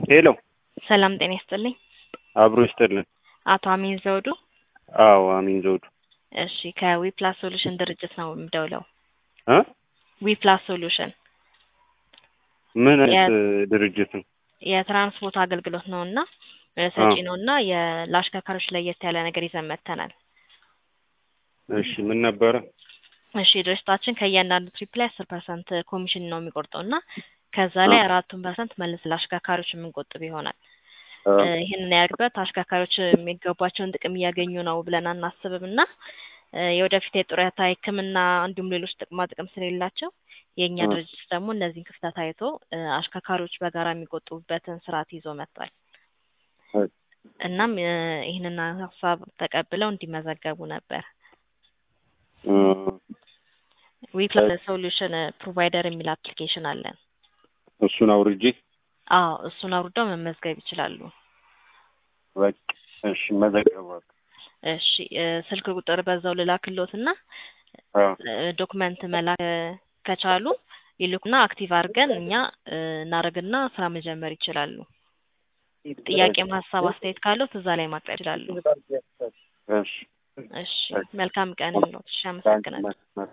ሄሎ ሰላም ጤና ይስጥልኝ። አብሮ ይስጥልን። አቶ አሚን ዘውዱ። አዎ አሚን ዘውዱ እሺ ከዊፕላስ ሶሉሽን ድርጅት ነው የምደውለው። እ ዊፕላስ ሶሉሽን ምን አይነት ድርጅት ነው? የትራንስፖርት አገልግሎት ነው እና ሰጪ ነው እና ለአሽከርካሪዎች ለየት ያለ ነገር ይዘን መጥተናል። እሺ ምን ነበረ? እሺ ድርጅታችን ከእያንዳንዱ ትሪፕ ላይ አስር ፐርሰንት ኮሚሽን ነው የሚቆርጠው እና ከዛ ላይ አራቱን ፐርሰንት መልስ ለአሽከርካሪዎች የምንቆጥብ ይሆናል። ይህንን ያደርግበት አሽከርካሪዎች የሚገባቸውን ጥቅም እያገኙ ነው ብለን አናስብም እና የወደፊት የጡረታ ሕክምና እንዲሁም ሌሎች ጥቅማ ጥቅም ስለሌላቸው የእኛ ድርጅት ደግሞ እነዚህን ክፍተት አይቶ አሽከርካሪዎች በጋራ የሚቆጥቡበትን ስርዓት ይዞ መጥቷል። እናም ይህንን ሀሳብ ተቀብለው እንዲመዘገቡ ነበር። ዊፕላስ ሶሉሽን ፕሮቫይደር የሚል አፕሊኬሽን አለን። እሱን አውርጄ አዎ እሱን አውርደው መመዝገብ ይችላሉ። በቃ እሺ መዘገባል። እሺ ስልክ ቁጥር በዛው ልላክሎት እና ዶክመንት መላክ ከቻሉ ይልኩና አክቲቭ አድርገን እኛ እናደርግና ስራ መጀመር ይችላሉ። ጥያቄም ሀሳብ አስተያየት ካለው እዛ ላይ ማቅረብ ይችላሉ። እሺ እሺ መልካም ቀን ነው። እሺ አመሰግናለሁ።